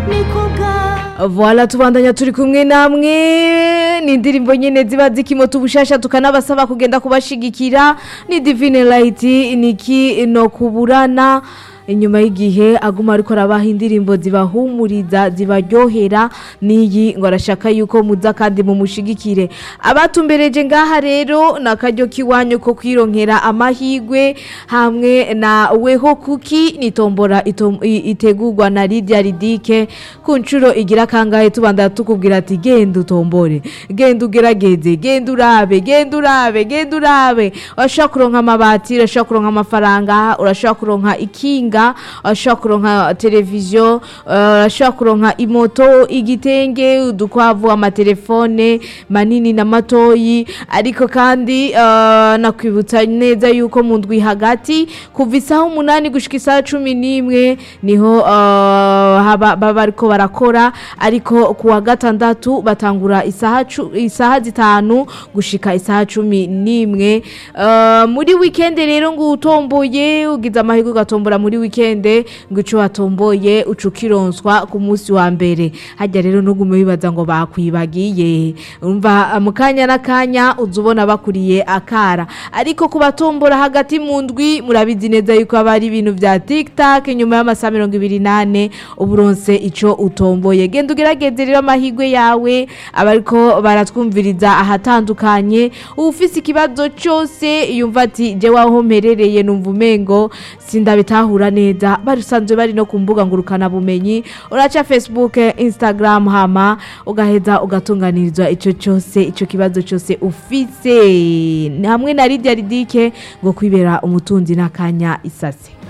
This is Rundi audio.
Voila tubandanya turi kumwe namwe ni indirimbo nyene ziba zikimota ubushasha tukanabasaba kugenda kubashigikira ni Divine Light niki no kuburana inyuma y'igihe aguma ariko arabaha indirimbo zibahumuriza zibaryohera n'iyi ngo arashaka yuko muza kandi mumushigikire abatumbereje ngaha rero ni akaryo k'iwanyu ko kwironkera amahigwe hamwe na weho kuki nitombora itom- i- itegurwa na Lydia Ridike ku nshuro igira kangahe tubanda tukubwira ati genda utombore genda ugerageze genda urabe genda urabe genda urabe urashobora kuronka amabati urashobora kuronka amafaranga urashobora kuronka ikinga urashobora kuronka televiziyo eh, urashobora kuronka imoto igitenge udukwavu amatelefone manini na matoyi ariko kandi eh, nakwibutsa neza yuko mu ndwi hagati kuva isaha umunani gushika isaha cumi n'imwe niho eh, haba- baba bariko barakora ariko ku wa gatandatu batangura isaha cu- isaha zitanu gushika isaha cumi n'imwe Eh, muri wikende rero ngo utomboye ugize amahirwe ugatombora muri wikende ngo ico watomboye uca ukironswa ku munsi wa mbere hajya rero nugume wibaza ngo bakwibagiye umva mu kanya n'akanya uza ubona bakuriye akara ariko ku batombora hagati mu ndwi murabizi neza yuko haba hari ibintu vya tiktak nyuma y'amasaha mirongo ibiri nane uburonse ico utomboye genda ugerageze rero amahirwe yawe abariko baratwumviriza ahatandukanye ufise ikibazo cyose yumva ati je waho mperereye numva umengo sindabitahura neza barusanzwe bari no ku mbuga ngurukana bumenyi uraca facebook instagram hama ugaheza ugatunganirizwa ico cyose ico kibazo cyose ufise hamwe na Lydia Ridike ngo kwibera umutunzi n'akanya isase